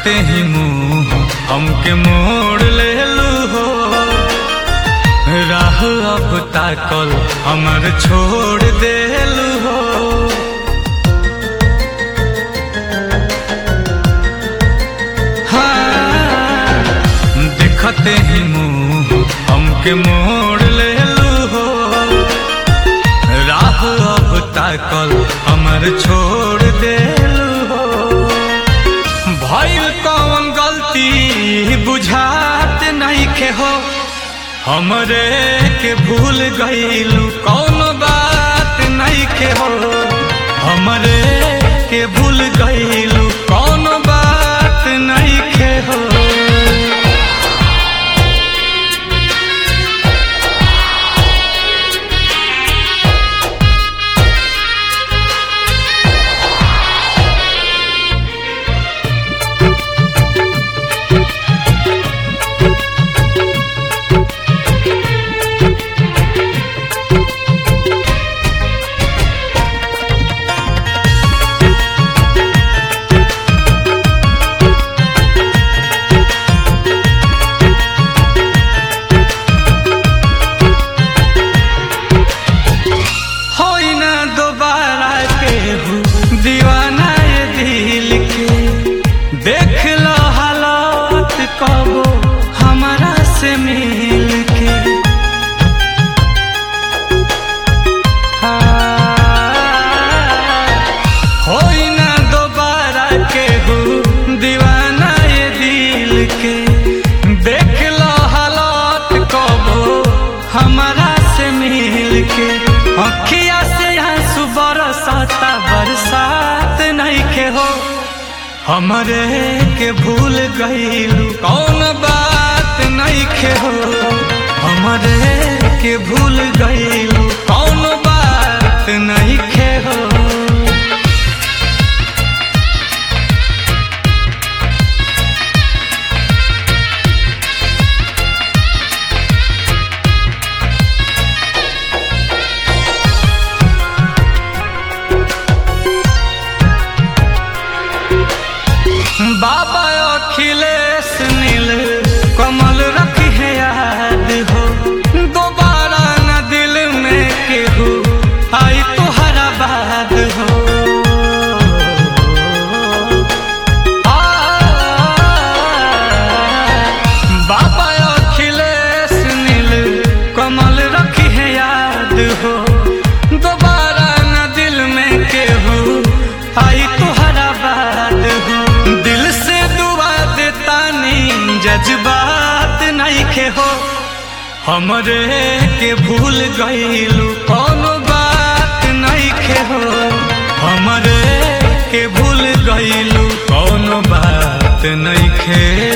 देखते ही मुंह हमके मोड़ ले लू हो राह अब ताकल हमर छोड़ देलू हो हाँ, देखते ही मुंह हमके मोड़ ले लू हो राह अब ताकल हमर छोड़ देलू हो भइल कौन गलती बुझात नहीं के हो हमरे के भूल गईलू कौन बात नहीं के हो हमरे के भूल गईलू कौन बात नहीं के हो होई ना दोबारा केहू दीवाना ये दिल के देख लो हालात कबो हमारा से मिल के हाँ, होई ना दोबारा केहू दीवाना ये दिल के देख लो हालात कबो हमारा से मिल के अखिया से आंसू बरसाता बरसात नहीं के हो हमरे के भूल गईलू कौन बात नहीं के हो हमरे के भूल गईलू कौन बात नहीं के हो बाबा अखिलेश नील कमल रखी है याद हो दोबारा न दिल में केहू आई तुहरा बाद हो आ, बाबा अखिलेश नील कमल रखी है याद हो दोबारा न दिल में केहू आई तुहरा बाद हो दिल से दुआ देता नी जज्बात नहीं के हो हमरे के भूल गईलू कौन बात नहीं के हो हमरे के भूल गईलू कौन बात नहीं खे